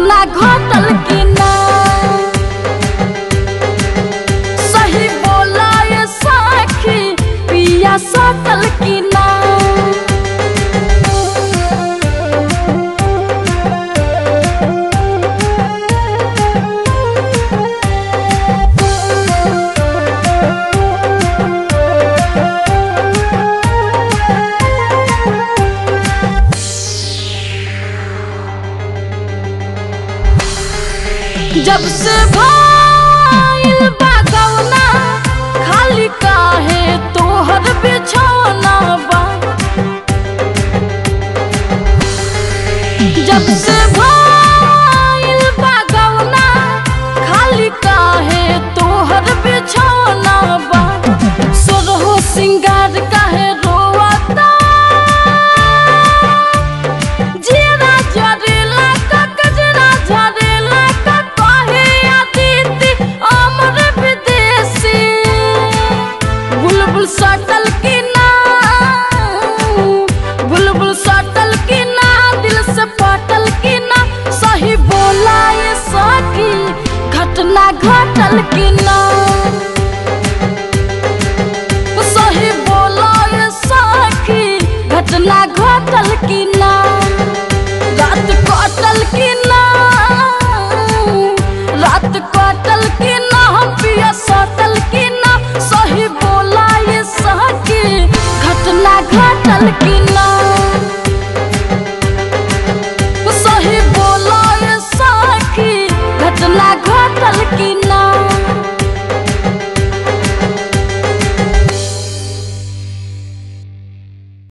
घटना घटल की ना सही बोला ये साखी पिया सटल की ना जब से भइल बा गौना खाली काहे तोहर बिछौना बा जब से भइल बा गौना खाली काहे तोहर बिछौना बा सोरहो सिंगार काहे रोवता जीरा जरेला का गजरा झरेला का कहे अदिति अमर विदेशी बुलबुल सटल की ना बुलबुल सटल की ना दिल से पटल की ना सही बोला ये सखी घटना घटल की ना सही बोला ये सखी घटना घटल की ना रात कटल की ना रात कटल की ना हम पिया सटल की ना सही बोला ये सखी घटना घटल की ना